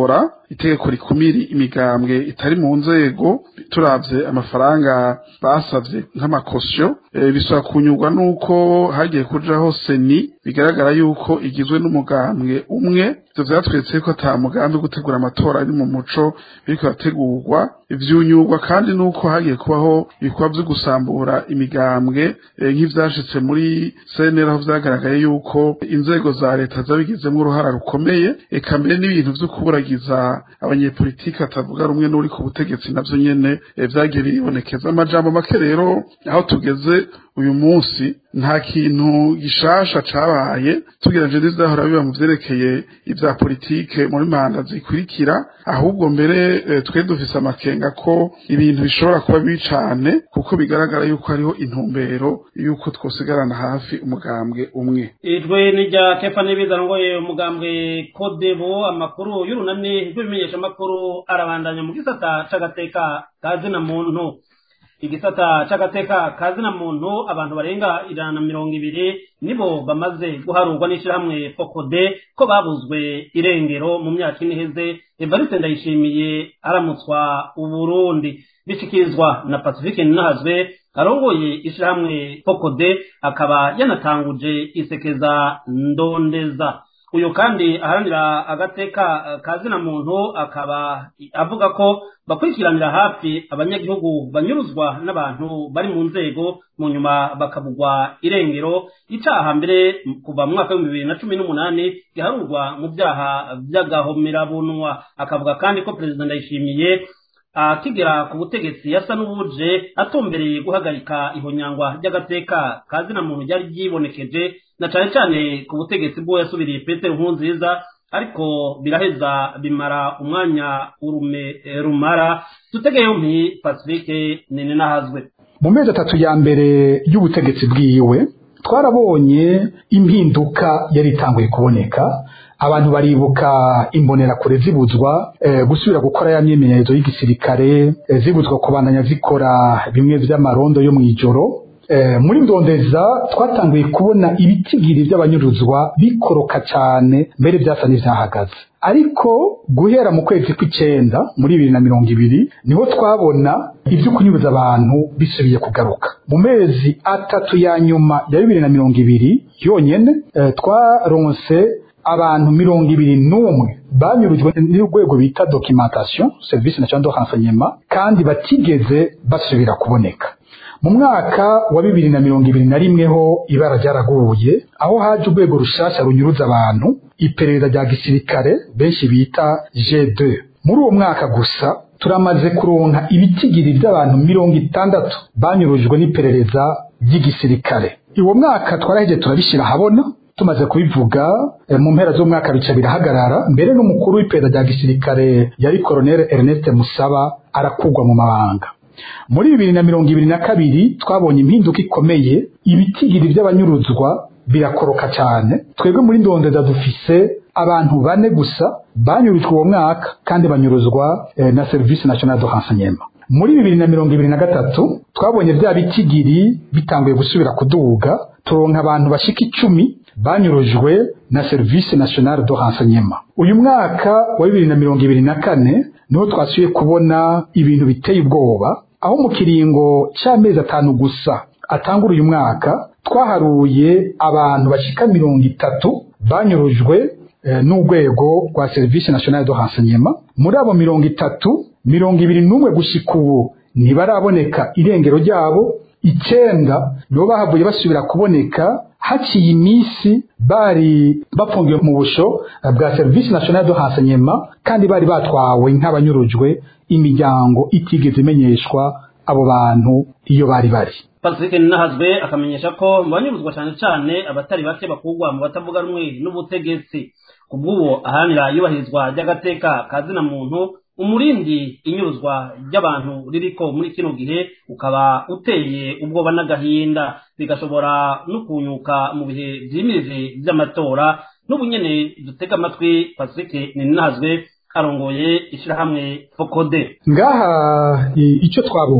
itegeko rikumiri imigambwe itari mu nzego turavye amafaranga basavye nk'amakosyo e, bisaba kunyurwa nuko hagiye kujaho seni bigaragara yuko igizwe n'umugambwe umwe ivyo vyatweretse ko ata mugambi wo gutegura amatora ari mu muco biriko birategurwa ivyunyurwa kandi nuko hagiye kubaho ibikorwa vyo gusambura imigambwe e, nk'ivyashitse muri CNL aho vyagaragaye yuko inzego za leta zabigizemwo uruhara rukomeye eka mbere n'ibintu vyo kuburagiza abanyepolitiki batavuga rumwe n'uri ku butegetsi navyo nyene e, vyagiye biribonekeza amajambo make rero aho tugeze uyu munsi nta kintu gishasha cabaye tugereje n'ivyahora biba mu vyerekeye ivya politike muri manda zikurikira ahubwo mbere e, twe dufise amakenga ko ibintu bishobora kuba bibi cane kuko bigaragara yuko hariho intumbero yuko twosigarana hafi umugambwe umwe ijwe ni rya kefa n'ibiza ngoye umugambwe kodebo amakuru y'urunani rw'ibimenyeshamakuru arabandanya mu gisata c'agateka ka zina muntu igisata c'agateka ka zina muntu abantu barenga ijana na mirongo ibiri nibo bamaze guharurwa n'ishirahamwe fokode ko babuzwe irengero mu myaka ine iheze evariste ndayishimiye aramutswa uburundi bishikirizwa na pacifique ninahazwe arongoye ishirahamwe fokode akaba yanatanguje isekeza ndondeza uyu kandi aharanira agateka ka zina muntu akaba avuga ko bakurikiranira hafi abanyagihugu banyuruzwa n'abantu bari mu nzego mu nyuma bakabugwa irengero icaha mbere kuva mu mwaka w'ibihumbi bibiri na cumi n'umunani giharurwa mu byaha by'agahomerabunwa akavuga kandi ko perezida ndayishimiye akigera ku butegetsi yasa n'ubuje atumbereye guhagarika ihonyangwa ry'agateka ka zina muntu ryari ryibonekeje na cane cane ku butegetsi bwo yasubiriye petero nkurunziza ariko biraheza bimara umwanya urume rumara dutege yompi pacifique nene nahazwe mu mezi atatu ya mbere y'ubutegetsi bwiwe twarabonye impinduka yari itanguye kuboneka abantu baribuka imbonerakure zibuzwa e, gusubira gukora ya myimenyerezo y'igisirikare e, zibuzwa kubandanya zikora bimwe vy'amarondo yo mw'ijoro e, muri ndondeza twatanguye kubona ibitigiri by'abanyuruzwa bikoroka cyane mbere byasa n'ivyahagaze ariko guhera mu kwezi kw'icenda muri bibiri na mirongo ibiri niho twabona ibyo kunyuruza abantu bisubiye kugaruka mu mezi atatu ya nyuma ya bibiri na mirongo ibiri yonyene e, twaronse abantu mirongo ibiri n'umwe banyurujwe n'urwego bita documentation service national de renseignement kandi batigeze basubira kuboneka mu mwaka wa bibiri na mirongo ibiri na rimwe ho ibara ryaraguye aho haje urwego rushasha runyuruza abantu iperereza rya gisirikare benshi bita G2 muri uwo mwaka gusa turamaze kuronka ibitigiri by'abantu mirongo itandatu banyurujwe n'iperereza ry'igisirikare uwo mwaka twaraheje turabishyira ahabona tumaze kubivuga mu mpera z'umwaka bica birahagarara mbere n'umukuru w'iperereza rya gisirikare yari Colonel Ernest Musaba arakugwa mu mabanga muri bibiri na mirongo ibiri na kabiri twabonye impinduka ikomeye ibitigiri by'abanyuruzwa birakoroka cyane twebwe muri ndondeza dufise abantu bane gusa banyurujwe uwo mwaka kandi banyuruzwa eh, na service national de renseignement muri bibiri na mirongo ibiri na gatatu twabonye bya bitigiri bitanguye gusubira kuduga turonka abantu bashika icumi banyurujwe na service national de renseignement uyu mwaka wa bibiri na mirongo ibiri na kane niho twasubiye kubona ibintu biteye ubwoba aho mu kiringo c'amezi atanu gusa atangura uyu mwaka twaharuye abantu bashika mirongo itatu banyurujwe eh, n'urwego rwa service national de renseignement muri abo mirongo itatu mirongo ibiri n'umwe gushika ubu ntibaraboneka irengero ryabo icenda nibo bahavuye basubira kuboneka haciye iminsi bari bafungiwe mu busho bwa service national de renseignement kandi bari batwawe nk'abanyurujwe imiryango itigeze imenyeshwa abo bantu iyo bari bari pacifique ninahazwe akamenyesha ko mu banyuruzwa cyane cyane abatari bake bakugwa mu batavuga rumwe n'ubutegetsi ku bw'uwo aharanira iyubahirizwa ry'agateka ka zina muntu umurindi inyuruzwa ry'abantu ririko muri kino gihe ukaba uteye ubwoba n'agahinda bigashobora no kunyuka mu bihe vyimirije vy'amatora n'ubunyene dutega amatwi pacifique ninahazwe arongoye ishirahamwe fokode ngaha icyo twabonye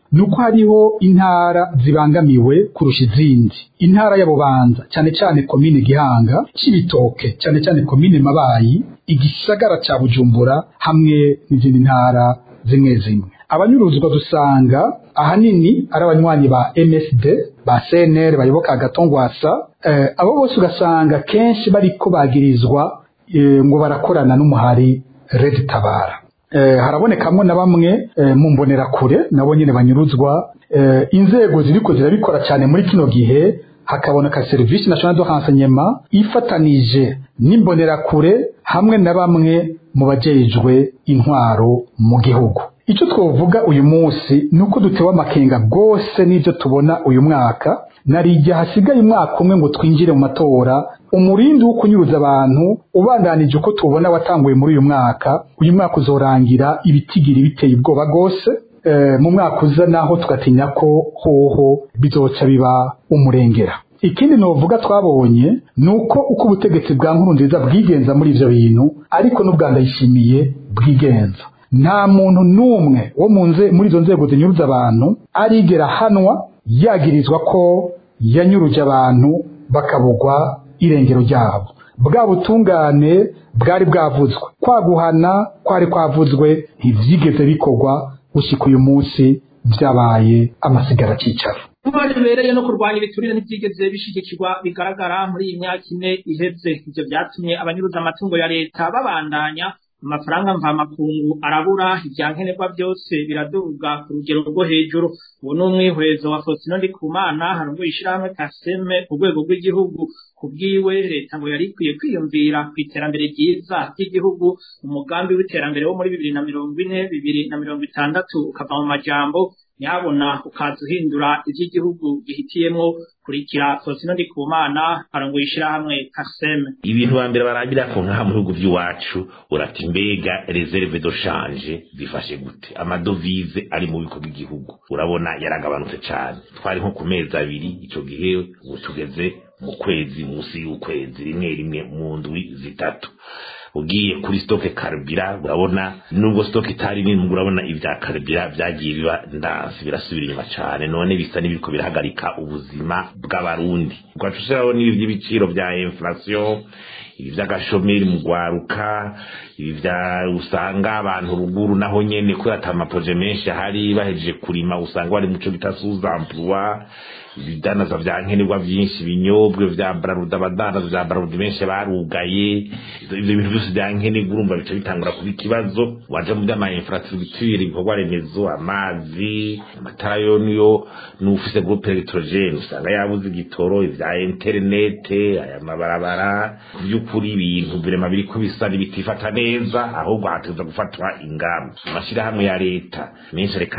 nuko hariho intara zibangamiwe kurusha izindi intara ya bubanza cyane cyane komine gihanga cibitoke cyane cyane komine mabayi igisagara ca bujumbura hamwe n'izindi ntara zimwe zimwe abanyuruzwa dusanga ahanini ari abanywanyi ba MSD ba CNR bayoboka agatongwasa eh, abo bose ugasanga kenshi bariko bagirizwa eh, ngo barakorana n'umuhari Red Tabara eh, harabonekamwo na bamwe eh, mu mbonerakure nabo nyene banyuruzwa eh, inzego ziriko zirabikora cyane muri kino gihe hakaboneka service national de renseignement ifatanije n'imbonerakure hamwe na bamwe mu bajejwe intwaro mu gihugu icyo twovuga uyu munsi ni uko dutewe amakenga rwose n'ibyo tubona uyu mwaka nari igihe hasigaye umwaka umwe ngo twinjire mu matora umurindi wo kunyuruza abantu ubandanije uko tubona watanguye muri uyu mwaka uyu mwaka uzorangira ibitigiri biteye ubwoba rwose mu mwaka uza naho tugatinya ko hoho bizoca biba umurengera ikindi novuga twabonye ni uko uko ubutegetsi bwa nkuru nziza bwigenza muri ivyo bintu ariko n'ubwa ndayishimiye bwigenza nta muntu n'umwe wo mu nze muri izo nzego zinyuruza abantu arigera hanwa yagirizwa ko yanyuruje abantu bakabugwa irengero ryabo bwa butungane bwari bwavuzwe kwaguhana kwari kwavuzwe ntivyigeze bikorwa gushika uyu munsi vyabaye amasigara cicaro kuba bibereye no kurwanya ibiturire ntibyigeze bishigikirwa bigaragara muri iyi myaka ine iheze ivyo vyatumye abanyuruza amatungo ya leta babandanya amafaranga mvamakungu arabura ivyankenerwa byose biraduga ku rugero rwo hejuru ubu ni umwihwezo wa Faustino Ndikumana harongoye ishirahamwe Kaseme ku rwego rw'igihugu ku bwiwe leta ngo yari ikwiye kwiyumvira ku iterambere ryiza ry'igihugu umugambi w'iterambere wo muri bibiri na mirongo ine bibiri na mirongo itandatu ukava mu majambo nyabona ukaza uhindura ivy'igihugu gihitiyemwo kurikira Faustino Ndikumana arongoye ishirahamwe Kaseme ibintu ba mbere barabira ko nkaha mu bihugu by'iwacu urati mbega reserve de change zifashe gute amadovize ari mu biko by'igihugu urabona yaragabanutse cyane twari nko ku mezi abiri ico gihe ubu tugeze mu kwezi munsi y'ukwezi rimwe rimwe mu ndwi zitatu ugiye kuri stoke karibira urabona nubwo stoke itari nini urabona ibya karibira byagiye biba ndansi birasubira inyuma cyane none bisa n'ibiriko birahagarika ubuzima bw'abarundi ugaca ushyiraho n'ibi by'ibiciro bya inflation ibi by'agashomeri mu gwaruka ibi bya usanga abantu ruguru naho nyene kubera ata maproje menshi ahari bahejeje kurima usanga bari muco bita sous-emploi ibidanaza vya nkenerwa vyinshi ibinyobwe vya braruda abadanaza vya braruda benshi barugaye ivyo bintu vyose vya nkenerwa urumva bica bitangura kuba ikibazo waja mu vy'ama infrastructure ibikorwa remezo amazi amatara yo niyo n'ufise groupe electrogene usanga yabuze igitoro ivya interinete aya mabarabara vy'ukuri ibintu birema biriko bisa bitifata neza ahubwo hateza gufatwa ingamba amashirahamwe ya leta menshi areka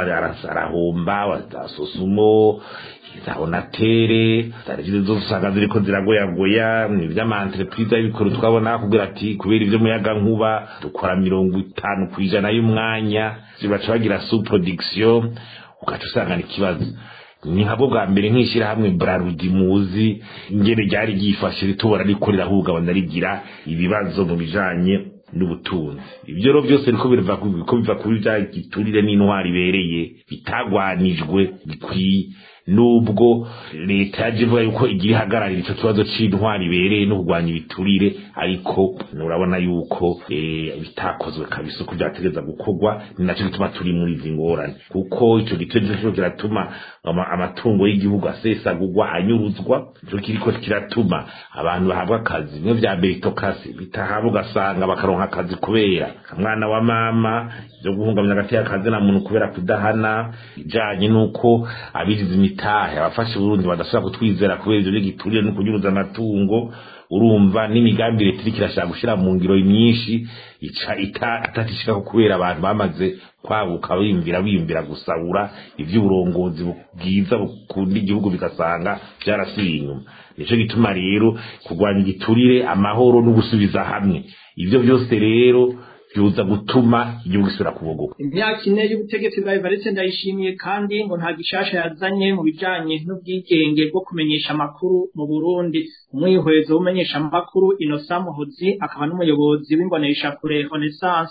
arahomba sosumo za onatere zari zose usanga ziriko ziragoyagoya ni vy'amantreprise y'ibikoro twabona kugira ati kubera ivyo muyaga nkuba dukora mirongo itanu kw'ijana y'umwanya zibaca bagira subproduction ugaca usanga ni ikibazo ni nkabwo bwa mbere nk'ishyirahamwe brarudi muzi ingene ryari ryifashe ritubona riko rirahungabana rigira ibibazo mu bijanye n'ubutunzi ibyo rero byose niko biva ko biva kuri bya giturire n'intwari ibereye bitagwanijwe bikwiye nubwo leta yaje ivuga yuko igira ihagararira ico kibazo c'intwari ibereye no kurwanya ibiturire ariko urabona yuko bitakozwe kabisa uko vyategeza gukorwa ni naco gituma turi muri izi ngorane kuko ico gitero nico kiratuma amatungo y'igihugu asesagurwa anyuruzwa ico kiriko kiratuma abantu bahabwa akazi bimwe vya meritokasi bitahabwa ugasanga bakaronka akazi kubera kamwana wa mama vyo guhungamya hagati y'akazi na muntu kubera kudahana ijanye n'uko abigize imitahe abafashe Burundi badashobora kutwizera kubera ivyo giturire no kunyuruza amatungo urumva n'imigambi leta iriko irashaka gushira mu ngiro myinshi ica atatishikako kubera abantu bamaze kwaguka biyumvira biyumvira gusahura ivy'uburongozi bwiza bukunda igihugu bigasanga vyarasubiye inyuma nico gituma rero kurwanya igiturire amahoro no gusubiza hamwe ivyo byose rero byuza gutuma igihugu gisubira kubogoka imyaka ine y'ubutegetsi bwa Evariste ndayishimiye kandi ngo nta gishasha yazanye mu bijanye n'ubwigenge bwo kumenyesha amakuru mu Burundi umwihwezo w'umenyesha amakuru Innocent Muhozi akaba n'umuyobozi w'imbonesha kure Renaissance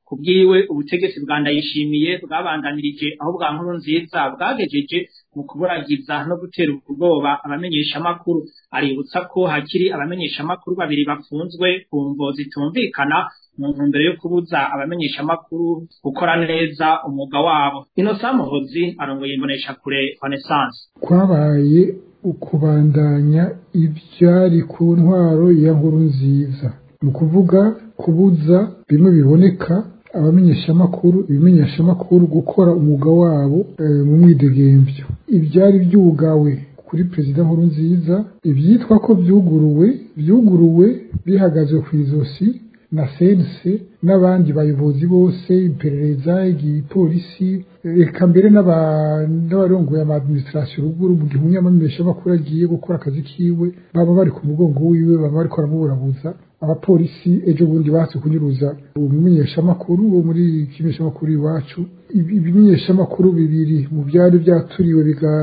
kubwiwe ubutegetsi bwa ndayishimiye bwabandanirije aho bwa nkuru nziza bwagejeje mu kuburagiza no gutera ubwoba abamenyeshamakuru aributsa ko hakiri abamenyeshamakuru babiri bafunzwe ku mvo zitumvikana mu ntumbero yo kubuza abamenyeshamakuru gukora neza umwuga wabo inosa muhozi arongoye imbonesha kure renaissance kwabaye ukubandanya ibyari ku ntwaro ya nkuru nziza ni ukuvuga kubuza bimwe biboneka abamenyeshamakuru ibimenyeshamakuru gukora umwuga wabo mu mwidegembyo ibyari byugawe kuri perezida nkuru nziza ibyitwa ko byuguruwe byuguruwe bihagaze ku izosi na sense n'abandi bayobozi bose iperereza igipolisi reka mbere n'abarongoye ama administration ruguru mu gihe umunyamamenyeshamakuru agiye gukora akazi kiwe baba bari ku mugongo wiwe baba bariko baramuburabuza abapolisi ejo bundi batse kunyuruza umumenyeshamakuru wo muri kimenyeshamakuru iwacu ibimenyeshamakuru bibiri mu byari byaturiwe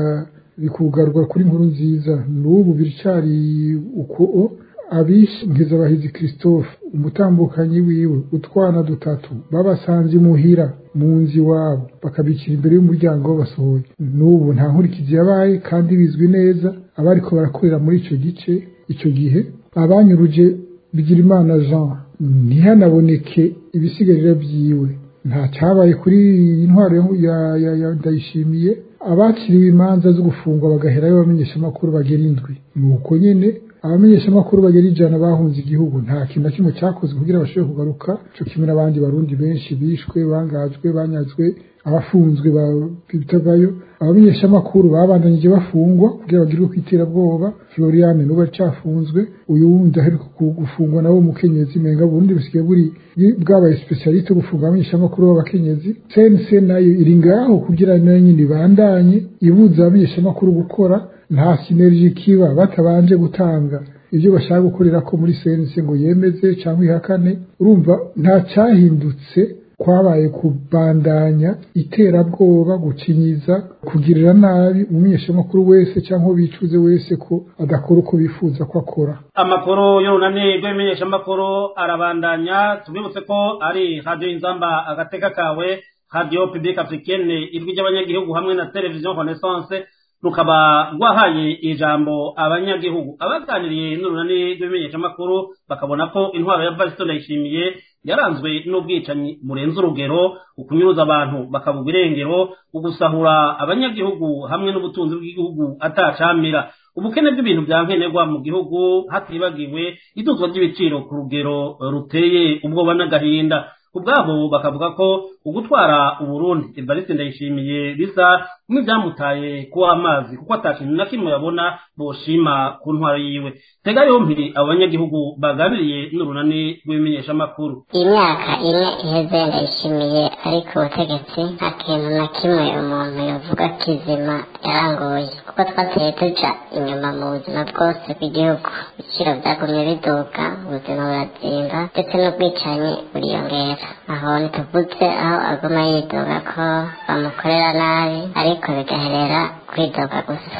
bikugarwa kuri nkuru nziza n'ubu biricari uko abishe nkizabahizi christophe umutambukanyi wiwe utwana dutatu babasanze imuhira mu nzu iwabo bakabikira imbere y'umuryango basohoye n'ubu nta nkurikizi yabaye kandi bizwi neza abariko barakorera muri ico gice ico gihe abanyuruje bigirimana jean ntihanaboneke ibisigarira vyiwe nta cyabaye kuri iyi ntwaro ya ndayishimiye abakiriwe imanza zo gufungwa bagaherayo abamenyeshamakuru bagera indwi ni uko nyene abamenyeshamakuru bagera ijana bahunze igihugu nta kintu na kimwe cyakozwe kugira bashobore kugaruka cyo kimwe n'abandi barundi benshi bishwe bangajwe banyazwe abafunzwe bitagayo abamenyeshamakuru babandanyije bafungwa kugira bagirwe ku iterabwoba floriane n'ubu acafunzwe uyu wundi aheruka gufungwa nawe umukenyezi menga burundi busigaye buri bwabaye specialiste gufunga abamenyeshamakuru b'abakenyezi cnc nayo iri ngaho kugira nayo nyine ibandanye ibuza abamenyeshamakuru gukora nta sinergi kiba batabanje gutanga ibyo bashaka gukorera ko muri sense ngo yemeze cyangwa ihakane urumva nta cyahindutse kwabaye kubandanya iterabwoba gucinyiza kugirira nabi umumenyeshamakuru wese cyangwa bicuze wese ko adakora uko bifuza ko akora amakuru y'urunani rw'ibimenyeshamakuru arabandanya tubibutse ko ari radiyo inzamba agateka kawe radiyo publique africaine ijwi ry'abanyagihugu hamwe na televiziyo renaissance rukaba rwahaye ijambo abanyagihugu abaganiriye n'urunani rw'ibimenyeshamakuru bakabona ko intwaro ya vasito ndayishimiye yaranzwe n'ubwicanyi burenze urugero ukunyuruza abantu bakavuga irengero ugusahura abanyagihugu hamwe n'ubutunzi bw'igihugu atacamira ubukene bw'ibintu bya nkenerwa mu gihugu hatibagiwe iduzwa ry'ibiciro ku rugero ruteye ubwoba n'agahinda ubwabo bakavuga ko ugutwara uburundi evariste ndayishimiye bisa nk'ibyamutaye kuwa amazi kuko atakintu na kimwe yabona boshima ku ntwaro yiwe tega yompi abo banyagihugu baganiriye n'urunani rw'ibimenyeshamakuru iyi myaka ine iheze ndayishimiye ariko ubutegetsi nta kintu na kimwe umuntu yavuga kizima yarangoye kuko twateye tuja inyuma mu buzima bwose bw'igihugu ibiciro byagumye biduka ubuzima burazimba ndetse n'ubwicanyi buriyongera aho ntituvuze aho aguma yidoga ko bamukorera nabi ariko bigaherera kwidoga gusa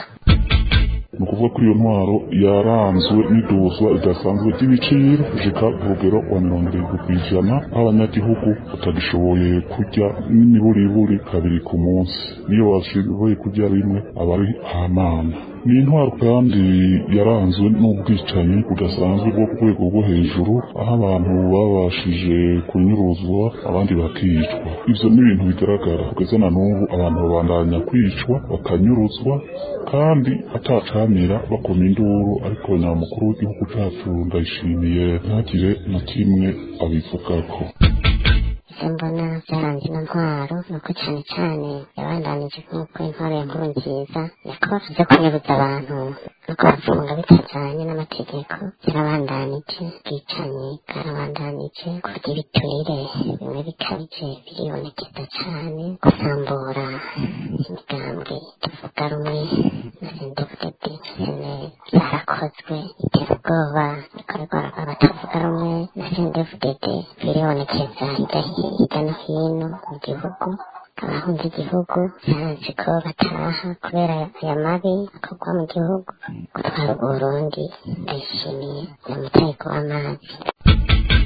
ni ukuvuga ko iyo ntwaro yaranzwe n'iduzwa ridasanzwe ry'ibiciro gushika ku rugero wa mirongo irindwi ku ijana aho abanyagihugu batagishoboye kurya n'imiburiburi kabiri ku munsi niyo bashoboye kurya rimwe aba ari hamana ni intwaro kandi yaranzwe n'ubwicanyi budasanzwe bwo ku rwego rwo hejuru aho abantu babashije kunyuruzwa abandi bakicwa ivyo ni ibintu bigaragara kugeza na n'ubu abantu babandanya kwicwa bakanyuruzwa kandi atacamira bakoma induru ariko nyamukuru w'igihugu cacu ndayishimiye ntagire na kimwe abivugako ivyo mbona vyaranze ino ntwaro ni uko cane cane yabandanije nk'uko intwaro ya nkuru nziza yakora vyo kunyuruza abantu no kubafunga bitajanye n'amategeko yarabandanije ubwicanyi bwarabandanije kurya ibiturire bimwe bikabije biribonekeza cane gusambura imigambwe tuvuga rumwe na sendefudede seneri byarakozwe iterabwoba rikorerwa abatavuga rumwe na sendefudede biribonekeza hirya no hino mu gihugu abahunze igihugu barazi ko bataha kubera aya mabi akorwa mu gihugu gutwara uburundi ndayishimiye namutaye kuba amazi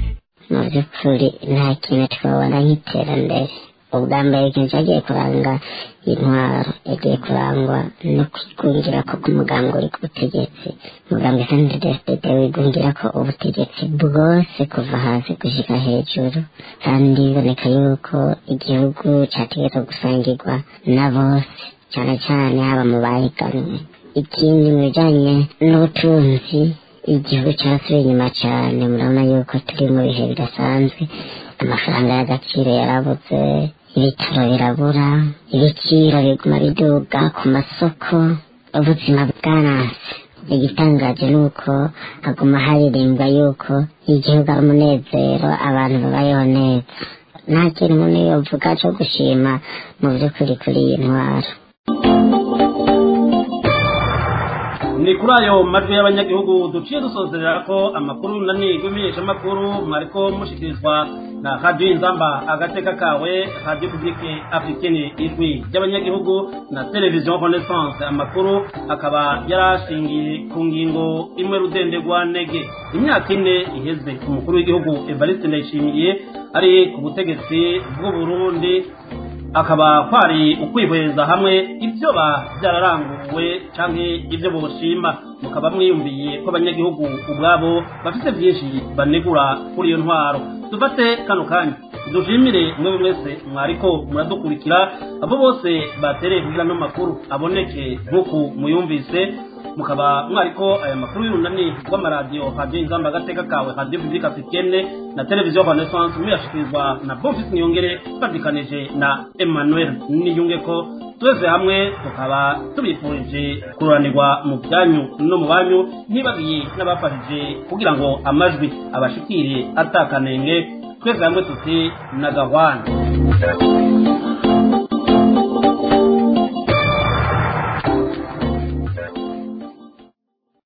mu by'ukuri nta kintu twabona nk'iterambere ubwa mbere ikintu cyagiye kuranga intwaro yagiye kurangwa no kwigungira ko k'umugambi uri ku butegetsi umugambi sndfdd wigungira ko ubutegetsi bwose kuva hasi gushyika hejuru kandi biboneka yuko igihugu cyategerezwa gusangirwa na bose cyane cyane haba mu bahiganwe ikindi mu bijyanye n'ubutunzi igihugu cyarasubiye inyuma cyane murabona yuko turi mu bihe bidasanzwe amafaranga y'agaciro yarabuze ibitaro birabura ibiciro biguma biduga ku masoko ubuzima bwaranse igitangaje ni uko haguma haririmbwa yuko igihugu ari umunezero abantu babayeho neza nta kintu umuntu yovuga cyo gushima mu by'ukuri kuri iyi ntwaro ni kuri ayo majwi y'abanyagihugu duciye dusozerera ko amakuru nani rw'imenyeshamakuru mwariko mushikirizwa na radiyo inzamba agateka kawe radiyo publike africaine ijwi ry'abanyagihugu na televiziyo renaissance amakuru akaba yarashingiye ku ngingo imwe rudendegwa nege imyaka ine iheze umukuru w'igihugu evariste ndayishimiye ari ku butegetsi bw'uburundi akaba kwari ukwihweza hamwe ibyo ba byararanguwe canke ibyo boshima mukaba mwiyumviye ko abanyagihugu ubwabo bafite byinshi banegura kuri iyo ntwaro dufate kano kanya dushimire mwe mwese mwariko muradukurikira abo bose batereye kugira no makuru aboneke nk'uku muyumvise mukaba mwariko aya makuru y'urunani rw'amaradiyo radiyo inzamba agateka kawe radiyo publike africaine na televiziyo renaissance muyashikirizwa na bonfis niyongere badikanije na emmanuel niyunge ko twese hamwe tukaba tubifurije kururanirwa mu byanyu no mu banyu ntibagiye n'abafashije kugira ngo amajwi abashikire atakanenge twese hamwe tuti na gahwana